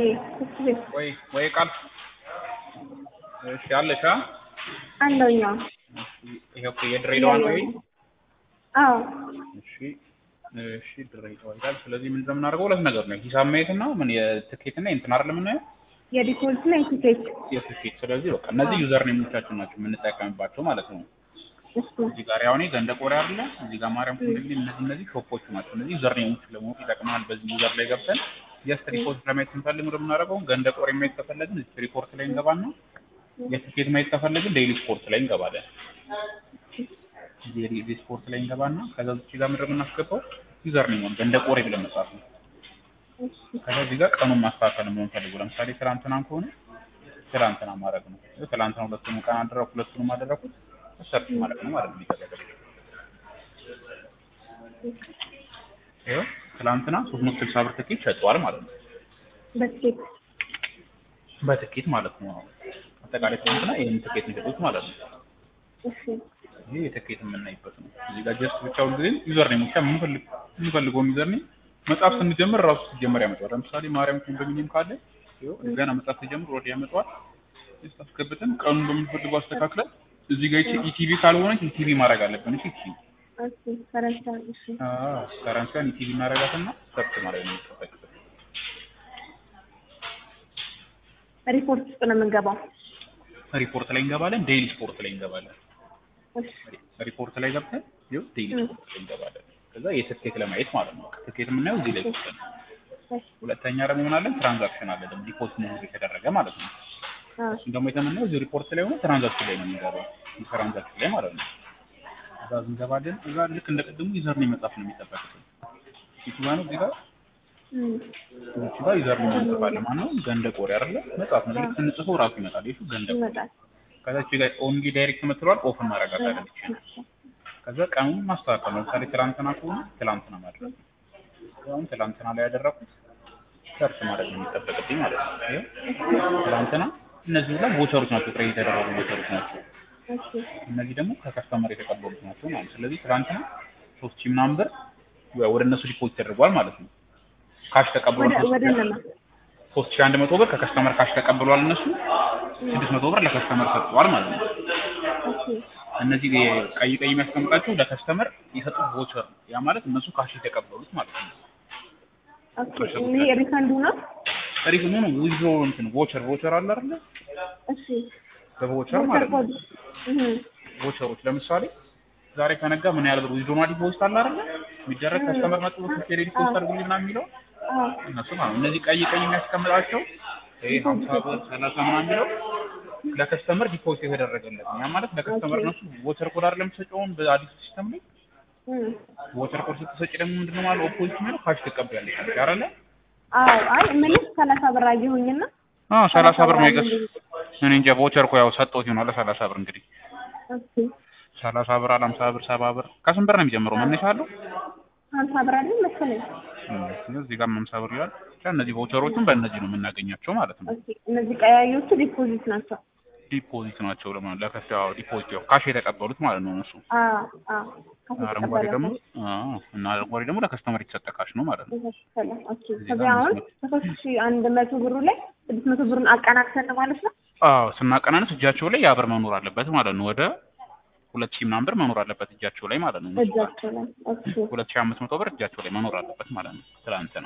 እሺ ቤት ወይ ወይ ቃል እሺ አለሽ አ አለውኛ ይሄ እኮ የድሬዳዋ ነው ወይ አዎ እሺ እሺ ድሬዳዋ ይላል ስለዚህ ምን እንደምናደርገው ሁለት ነገር ነው ሂሳብ ማየት እና ምን የትኬት እና እንትን አይደለም የምናየው የዲፖዚት እና የቲኬት የትኬት ስለዚህ በቃ እነዚህ ዩዘር ኔሞቻችን ናቸው የምንጠቀምባቸው ማለት ነው እሺ እዚህ ጋር ያው እኔ ገንደ ቆሬ አይደለ እዚህ ጋር ማርያም ኮንዶሚኒየም እነዚህ እነዚህ ሾፖቹ ናቸው እነዚህ ዩዘር ኔሞች ለማወቅ ይጠቅማል በዚህ ዩዘር ላይ ገብተን ጀስት ሪፖርት ለማየት ስንፈልግ ምንድን የምናደርገው ገንደ ቆሬ ማየት ከፈለግን እዚህ ሪፖርት ላይ እንገባና የትኬት ማየት ከፈለግን ዴይሊ ስፖርት ላይ እንገባለን ዴይሊ ስፖርት ላይ እንገባና ከዛ እዚህ ጋር ምንድን ነው የምናስገባው ዩዘር ኔሙን ገንደ ቆሬ ብለን መጻፍ ነው ከዛ እዚህ ጋር ቀኑን ማስተካከል ነው የምንፈልገው ለምሳሌ ትናንትናም ከሆነ ትናንትና ማድረግ ነው ትናንትና ሁለቱንም ቀን አደረኩ ሁለቱንም አደረኩት ሰርች ማለት ነው ማለት ነው የሚደረገው ይኸው ትናንትና ሶስት መቶ ስልሳ ብር ትኬት ሸጠዋል ማለት ነው በቲኬት በትኬት ማለት ነው አጠቃላይ ትናንትና ይህን ትኬት የሚሸጡት ማለት ነው እሺ ይህ የትኬት የምናይበት ነው እዚህ ጋር ጀስት ብቻውን ጊዜ ዩዘር ኔም ብቻ የምንፈልግ የምንፈልገውን ዩዘር ኔም መጽሐፍ ስንጀምር ራሱ ሲጀመር ያመጣዋል ለምሳሌ ማርያም ኮንዶሚኒየም ካለ ይኸው ገና መጽሐፍ ሲጀምር ወደ ያመጣዋል ጀስት አስገብተን ቀኑን በምንፈልገው አስተካክለን እዚህ ጋር ይቺ ኢቲቪ ካልሆነች ኢቲቪ ማድረግ አለብን እሺ ኢቲቪ እሺ ፈረንሳይ እሺ ከረንሲያን ኢቲቪ እናደርጋትና ሰርች ማለት ነው የሚጠበቅብን ሪፖርት ውስጥ ነው የምንገባው ሪፖርት ላይ እንገባለን ዴይሊ ስፖርት ላይ እንገባለን እሺ ሪፖርት ላይ ገብተን ይኸው ዴይሊ ስፖርት ላይ እንገባለን ከዛ የትኬት ለማየት ማለት ነው ትኬት የምናየው እዚህ ላይ ገብተን እሺ ሁለተኛ ደግሞ ምን አለን ትራንዛክሽን አለ ደግሞ ዲፖዚት መሆኑ የተደረገ ማለት ነው አዎ እሱም ደግሞ የተምናየው እዚህ ሪፖርት ላይ ሆነ ትራንዛክሽን ላይ ነው የሚገባው ትራንዛክሽን ላይ ማለት ነው እዛ እንገባለን እዛ ልክ እንደ ቅድሙ ዩዘር ነው መጻፍ ነው የሚጠበቅብን ፊቱ ጋር ነው እዚህ ጋር እም እዚህ ጋር ዩዘር ነው እንጽፋለን ማለት ነው ገንደ ቆሬ አይደለ መጻፍ ነው ልክ ስንጽፈው ራሱ ይመጣል ይሹ ገንደ ቆሬ ይመጣል ከዛች ጋር ኦንሊ ዳይሬክት የምትለዋል ኦፍ እናደርጋታለን ብቻ ከዛ ቀኑን ማስተካከል ነው ለምሳሌ ትላንትና ከሆነ ትላንትና ማድረግ ነው አሁን ትላንትና ላይ ያደረኩት ሰርች ማድረግ ነው የሚጠበቅብኝ ማለት ነው ይኸው ትላንትና እነዚህ ሁላ ቦቸሮች ናቸው ጥሬ የተደረጉ ቦቸሮች ናቸው እሺ እነዚህ ደግሞ ከከስተመር የተቀበሉት ናቸው ማለት ነው ስለዚህ ትላንትና ሶስት ሺህ ምናምን ብር ወደ እነሱ ዲፖዚት ተደርጓል ማለት ነው ካሽ ተቀብሏል ወደ ወደ እነማ ሶስት ሺህ አንድ መቶ ብር ከከስተመር ካሽ ተቀብሏል እነሱ ስድስት መቶ ብር ለከስተመር ሰጥተዋል ማለት ነው እሺ እነዚህ ቀይ ቀይ የሚያስቀምጣቸው ለከስተመር የሰጡት ቮቸር ነው ያ ማለት እነሱ ካሽ የተቀበሉት ማለት ነው ኦኬ ይሄ ሪፈንዱ ነው ታሪክ ነው ነው ዊዝድሮ እንትን ቮቸር ቮቸር አለ አይደል እሺ በቮቸር ማለት ነው ኮድ እህ ቮቸሮች ለምሳሌ ዛሬ ከነጋ ምን ያህል ብር ዊዝድሮ ማዲ ፖስት አለ አይደል የሚደረግ ከስተመር መጥቶ ቴሌ ፖስት አድርጉልኝ ምናምን የሚለው አዎ እነሱ ማለት ነው እነዚህ ቀይ ቀይ የሚያስቀምጣቸው ይሄ 50 ብር 30 ምናምን የሚለው ለከስተመር ዲፖዚት የተደረገለት ነው ያ ማለት ለከስተመር እነሱ ቮቸር ኮድ አይደለም የሚሰጠውን በአዲስ ሲስተም ላይ እም ቮቸር ኮድ ስትሰጪ ደግሞ ምንድነው ማለት ኦፖዚት የሚለው ካሽ ትቀበያለሽ አይደል አዎ አይ እምልህ ሰላሳ ብር አየሁኝና አዎ ሰላሳ ብር ነው የገዝ እኔ እንጃ ቮቸር እኮ ያው ሰጠሁት ይሆናል ሰላሳ ብር እንግዲህ ኦኬ ሰላሳ ብር አለ ሀምሳ ብር ሰባ ብር ከስንት ብር ነው የሚጀምረው መነሻ አለው ሀምሳ ብር አይደል መሰለኝ እም፣ እዚህ ጋር ሀምሳ ብር ይላል ብቻ እነዚህ ቮቸሮችን በእነዚህ ነው የምናገኛቸው ማለት ነው ኦኬ እነዚህ ቀያዮቹ ዲፖዚት ናቸው ዲፖዚት ናቸው ለማለት ለከስ ያው ዲፖዚት ያው ካሽ የተቀበሉት ማለት ነው እነሱ አዎ አዎ አረንጓዴ ደግሞ አዎ እና አረንጓዴ ደግሞ ለከስተመር የተሰጠ ካሽ ነው ማለት ነው የተሻለ ኦኬ ከዚያ አሁን ከሶስት ሺህ አንድ መቶ ብሩ ላይ ስድስት መቶ ብሩን አቀናክሰን ነው ማለት ነው አዎ ስናቀናንስ እጃቸው ላይ ያ ብር መኖር አለበት ማለት ነው ወደ ሁለት ሺህ ምናምን ብር መኖር አለበት እጃቸው ላይ ማለት ነው እነሱ ጋር እጃቸው ላይ ኦኬ ሁለት ሺህ አምስት መቶ ብር እጃቸው ላይ መኖር አለበት ማለት ነው ትላንትና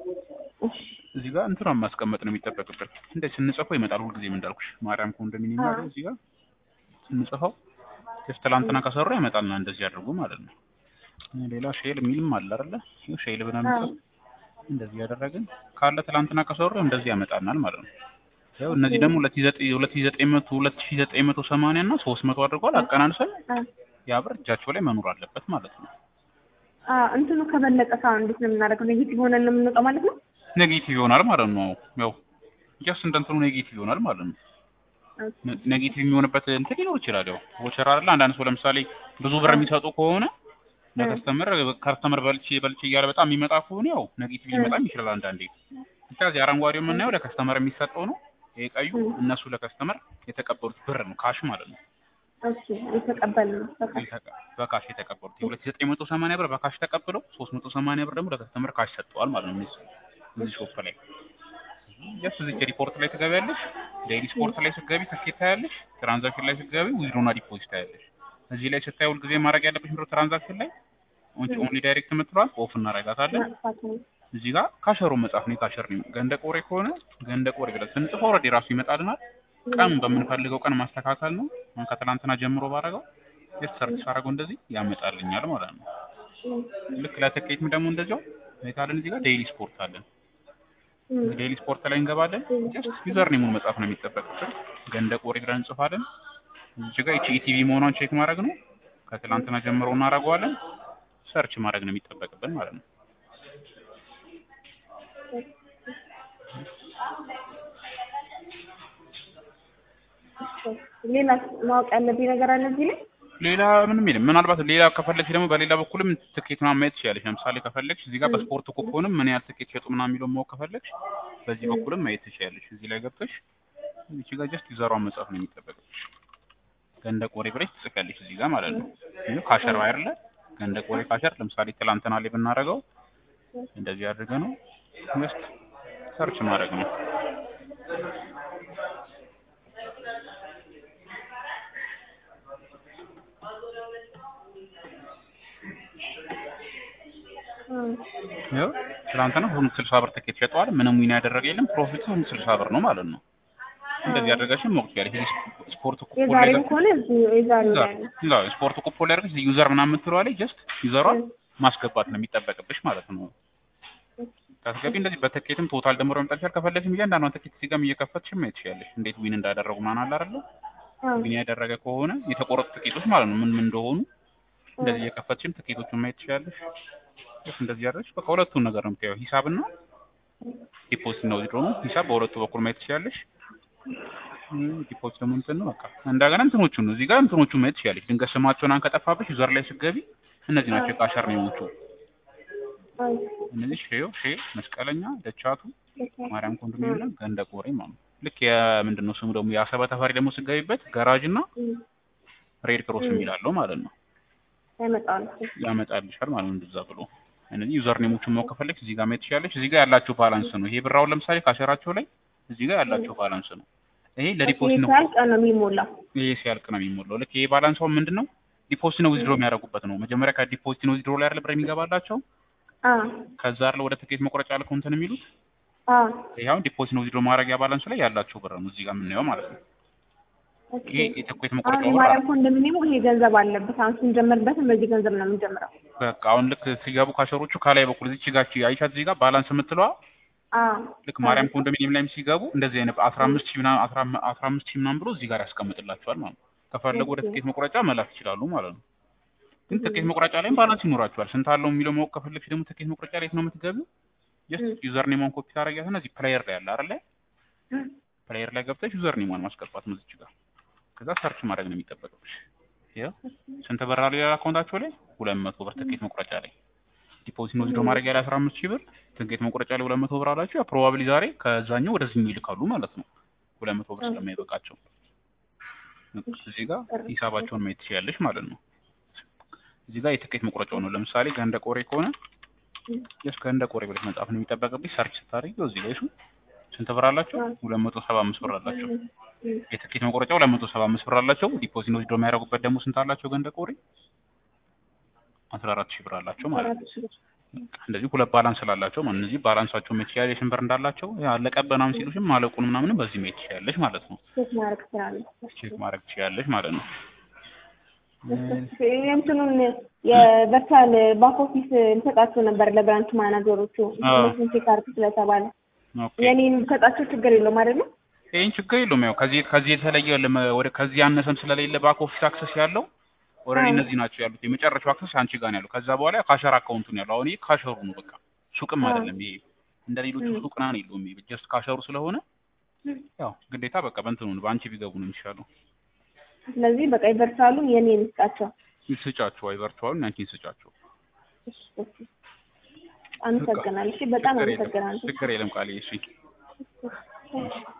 እሺ እዚህ ጋር እንትን ማስቀመጥ ነው የሚጠበቅብን እንደ ስንጽፈው ይመጣል ሁልጊዜም እንዳልኩሽ ማርያም ኮንዶሚኒየም ያለው እዚህ ጋር ስንጽፈው ጀስት ትላንትና ከሰሩ ያመጣልና እንደዚህ አድርጉ ማለት ነው ሌላ ሼል የሚልም አለ አይደለ ይኸው ሼል ብለን አዎ እንደዚህ ያደረግን ካለ ትላንትና ከሰሩ እንደዚህ ያመጣናል ማለት ነው ያው እነዚህ ደግሞ ሁለት ሺህ ዘጠኝ ሁለት ሺህ ዘጠኝ መቶ ሁለት ሺህ ዘጠኝ መቶ ሰማንያ እና ሶስት መቶ አድርገዋል አቀናንሰን አ ያ ብር እጃቸው ላይ መኖር አለበት ማለት ነው አ እንትኑ ከበለጠ ሰው እንዴት ነው የምናደርገው? ኔጌቲቭ ሆነን ነው የምንወጣው ማለት ነው? ኔጌቲቭ ይሆናል ማለት ነው ያው ጀስት እንደ እንትኑ ኔጌቲቭ ይሆናል ማለት ነው ነ- ኔጌቲቭ የሚሆንበት እንትን ሊኖር ይችላል። ያው ቮቸር አይደለ አንዳንድ ሰው ለምሳሌ ብዙ ብር የሚሰጡ ከሆነ ለከስተመር ከስተመር በልቼ በልቼ እያለ በጣም የሚመጣ ከሆነ ያው ኔጌቲቭ ሊመጣም ይችላል አንዳንዴ። ብቻ እዚህ አረንጓዴው የምናየው ለከስተመር የሚሰጠው ነው። ይሄ ቀዩ እነሱ ለከስተመር የተቀበሉት ብር ነው ካሽ ማለት ነው። ኦኬ የተቀበልነው በቃ የተቀ- በካሽ የተቀበሉት የሁለት ሺህ ዘጠኝ መቶ ሰማንያ ብር በካሽ ተቀብለው ሶስት መቶ ሰማንያ ብር ደግሞ ለከስተመር ካሽ ሰጥተዋል ማለት ነው። እነዚህ እዚህ ሾፕ ላይ ጀስት እዚህ ሪፖርት ላይ ትገቢያለሽ። ዴይሊ ስፖርት ላይ ስትገቢ ትኬት ታያለሽ። ትራንዛክሽን ላይ ስትገቢ ዊዝድሮና ዲፖዚት ታያለሽ። እዚህ ላይ ስታይ ሁልጊዜ ማድረግ ያለብሽ ምንድነው ትራንዛክሽን ላይ ኦንሊ ዳይሬክት የምትለዋል ኦፍ እናረጋታለን። ማጥፋት ነው። እዚህ ጋር ካሸሮ መጻፍ ነው። የካሸር ነው ገንደ ቆሬ ከሆነ ገንደ ቆሬ ብለን ስንጽፈው ኦልሬዲ ራሱ ይመጣልናል። ቀን በምንፈልገው ቀን ማስተካከል ነው። አሁን ከትላንትና ጀምሮ ባረገው ጀስት ሰርች ሳረገው እንደዚህ ያመጣልኛል ማለት ነው። ልክ ለትኬትም ደግሞ እንደዚያው ሁኔታለን። እዚህ ጋር ዴይሊ ስፖርት አለን። ዴይሊ ስፖርት ላይ እንገባለን። ጀስት ዩዘር ኔሙን መጻፍ ነው የሚጠበቅብን። ገንደ ቆሬ ብለን እንጽፋለን። እዚህ ጋር ይቺ ኢቲቪ መሆኗን ቼክ ማድረግ ነው። ከትላንትና ጀምሮ እናደርገዋለን። ሰርች ማድረግ ነው የሚጠበቅብን ማለት ነው። ሌላ ማወቅ ያለብኝ ነገር አለ እዚህ ላይ? ሌላ ምንም የለም። ምናልባት ሌላ ከፈለግሽ ደግሞ በሌላ በኩልም ትኬት ምናምን ማየት ትችላለሽ። ለምሳሌ ከፈለግሽ እዚህ ጋር በስፖርት ኩፖንም ምን ያህል ትኬት ሸጡ ምናምን የሚለውን ማወቅ ከፈለግሽ በዚህ በኩልም ማየት ትችላለሽ። እዚህ ላይ ገብተሽ እዚህ ጋር ጀስት ዩዘሯን መጻፍ ነው የሚጠበቅብሽ። ገንደ ቆሬ ብለሽ ትጽፊያለሽ እዚህ ጋር ማለት ነው። ይሄ ካሸር አይደለ? ገንደ ቆሬ ካሸር ለምሳሌ ትላንትና ላይ ብናደርገው እንደዚህ አድርገ ነው ጀስት ሰርች ማድረግ ነው። ያው ትናንትና ሁሉ ስልሳ ብር ትኬት ሸጠዋል። ምንም ዊን ያደረገ የለም። ፕሮፊቱ ሁሉ ስልሳ ብር ነው ማለት ነው። እንደዚህ አድርገሽም ሞክሪ ያለሽ ይሄ ስፖርት ኩፖን ላይ የዛሬም ከሆነ እዚህ የዛሬው ላይ ነው። ላ ስፖርት ኩፖን ላይ አድርገሽ ዩዘር ምናምን የምትለዋ ላይ ጀስት ዩዘሯን ማስገባት ነው የሚጠበቅብሽ ማለት ነው። ታስገቢ እንደዚህ በትኬትም ቶታል ደምሮ መምጣት ይችላል። ከፈለግሽም እያንዳንዷን ትኬት ሲገም እየከፈትሽ ማየት ትችያለሽ። እንዴት ዊን እንዳደረጉ ምናምን አለ አይደለ? ዊን ያደረገ ከሆነ የተቆረጡ ትኬቶች ማለት ነው ምን ምን እንደሆኑ እንደዚህ እየከፈትሽም ትኬቶቹን ማየት ትችያለሽ። ልክ እንደዚህ ያደረግሽ በቃ ሁለቱን ነገር ነው የምታየው፣ ሂሳብና ዲፖዚት ነው ዊዝድሮ ነው። ሂሳብ በሁለቱ በኩል ማየት ትችያለሽ። ዲፖዚት ደግሞ እንትን ነው በቃ እንደገና እንትኖቹን ነው እዚህ ጋር እንትኖቹን ማየት ትችያለሽ። ድንገት ስማቸውን አንከጠፋብሽ ዩዘር ላይ ስትገቢ እነዚህ ናቸው የካሸር ነው የሚሞቹ እነዚህ ሼዮ ሼ መስቀለኛ ደቻቱ ማርያም ኮንዶሚኒየም እና ገንደ ቆሬ ማለት ነው። ልክ የምንድን ነው ስሙ ደግሞ የአሰበ ተፈሪ ደግሞ ስትገቢበት ጋራጅ እና ሬድ ክሮስ የሚላለው ማለት ነው ያመጣል። ያመጣልሻል ማለት ነው። እንደዛ ብሎ እነዚህ ዩዘር ኔሞችን ማወቅ ከፈለግሽ እዚህ ጋር ማየት ትችላለሽ። እዚህ ጋር ያላቸው ባላንስ ነው። ይሄ ብራውን ለምሳሌ ካሸራቸው ላይ እዚህ ጋር ያላቸው ባላንስ ነው። ይሄ ለዲፖዚት ነው። ሲያልቅ ነው የሚሞላው። ይሄ ሲያልቅ ነው የሚሞላው። ልክ ይሄ ባላንስ አሁን ምንድን ነው ዲፖዚት ነው ዊዝድሮ የሚያደርጉበት ነው። መጀመሪያ ከዲፖዚት ነው ዊዝድሮ ላይ አይደል ብር የሚገባላቸው አ ከዛ አይደል ወደ ትኬት መቁረጫ ልከው እንትን የሚሉት አ ይሄ አሁን ዲፖዚት ነው ዊዝድሮ ማድረጊያ ባላንሱ ላይ ያላቸው ብር ነው እዚህ ጋር የምናየው ማለት ነው። ይሄ የትኬት አሁን መቁረጫው ብር የማርያም ኮንዶሚኒየሙ ይሄ ገንዘብ አለበት። አሁን ስንጀምርበትም በዚህ ገንዘብ ነው የምንጀምረው። በቃ አሁን ልክ ሲገቡ ካሸሮቹ ከላይ በኩል እዚች ጋር አይሻት እዚህ ጋር ባላንስ የምትለዋ አ ልክ ማርያም ኮንዶሚኒየም ላይም ሲገቡ እንደዚህ አይነት አስራ አምስት ሺህ ምናምን አስራ አምስት ሺህ ምናምን ብሎ እዚህ ጋር ያስቀምጥላቸዋል ማለት ነው። ከፈለጉ ወደ ትኬት መቁረጫ መላክ ይችላሉ ማለት ነው። ግን ትኬት መቁረጫ ላይም ባላንስ ይኖራቸዋል። ስንት አለው የሚለው ማወቅ ከፈለግሽ ደግሞ ትኬት መቁረጫ ላይ የት ነው የምትገቢው? ጀስት ዩዘር ኔሟን ኮፒ ታደርጊያትና እዚህ ፕሌየር ላይ አለ አይደለ? ፕሌየር ላይ ገብተሽ ዩዘር ኔሟን ማስገባት ነው እዚች ጋር። ከዛ ሰርች ማድረግ ነው የሚጠበቅብሽ። ያው ስንት ብር አለው ያለ አካውንታቸው ላይ ሁለት መቶ ብር ትኬት መቁረጫ ላይ ዲፖዚት ነው ዊዝድሮ ማድረግ ያለ አስራ አምስት ሺህ ብር ትኬት መቁረጫ ላይ ሁለት መቶ ብር አላቸው። ያ ፕሮባብሊ ዛሬ ከዛኛው ወደዚህ ይልካሉ ማለት ነው። ሁለት መቶ ብር ስለማይበቃቸው እዚህ ጋር ሂሳባቸውን ማየት ትችያለሽ ማለት ነው። እዚህ ጋር የትኬት መቁረጫው ነው። ለምሳሌ ገንደ ቆሬ ከሆነ ጀስት ገንደ ቆሬ ብለሽ መጻፍ ነው የሚጠበቅብሽ። ሰርች ስታደርጊው እዚህ ጋር እሱ ስንት ብር አላቸው? ሁለት መቶ ሰባ አምስት ብር አላቸው። የትኬት መቁረጫ ሁለት መቶ ሰባ አምስት ብር አላቸው። ዲፖዚት ነው ዊዝድሮ የሚያደርጉበት ደግሞ ስንት አላቸው? ገንደ ቆሬ አስራ አራት ሺህ ብር አላቸው ማለት ነው። እንደዚህ ሁለት ባላንስ ስላላቸው ማለት እነዚህ ባላንሳቸው ማየት ትችያለሽ፣ ስንት ብር እንዳላቸው ያለቀብህ ምናምን ሲሉሽም ማለቁን ምናምንም በዚህ ማየት ትችያለሽ ማለት ነው። ቼክ ማድረግ ትችላለህ። ቼክ ማድረግ ትችያለሽ ማለት ነው። እንትኑን የቨርቹዋል ባክ ኦፊስ እንሰጣቸው ነበር ለብራንች ማናጀሮቹ ኢንፎርሜሽን ቼክ አድርግ ስለተባለ ኦኬ የኔን ሰጣቸው ችግር የለውም አይደለም? ይሄን ችግር የለውም። ያው ከዚህ ከዚህ የተለየ ለመ- ወደ ከዚህ ያነሰም ስለሌለ ባክ ኦፊስ አክሰስ ያለው ኦልሬዲ አዎ። እነዚህ ናቸው ያሉት። የመጨረሻው አክሰስ አንቺ ጋር ነው ያለው። ከዛ በኋላ ካሸር አካውንቱ ነው ያለው። አሁን ይሄ ካሸሩ ነው በቃ ሱቅም አዎ። አይደለም ይሄ እንደ ሌሎቹ ም። ሱቅ ምናምን የለውም። ይሄ ጀስት ካሸሩ ስለሆነ ያው ግዴታ በቃ በእንትኑ ነው በአንቺ ቢገቡ ነው የሚሻለው። ስለዚህ በቃ የቨርቹዋሉን የኔን ስጣቸው። ስጫቸው አይ ቨርቹዋሉን ያንቺን ስጫቸው። እሺ፣ እሺ። አመሰግናለሁ። እሺ፣ በጣም ችግር የለም አመሰግናለሁ። ችግር የለም ቃሌ እሺ እሺ።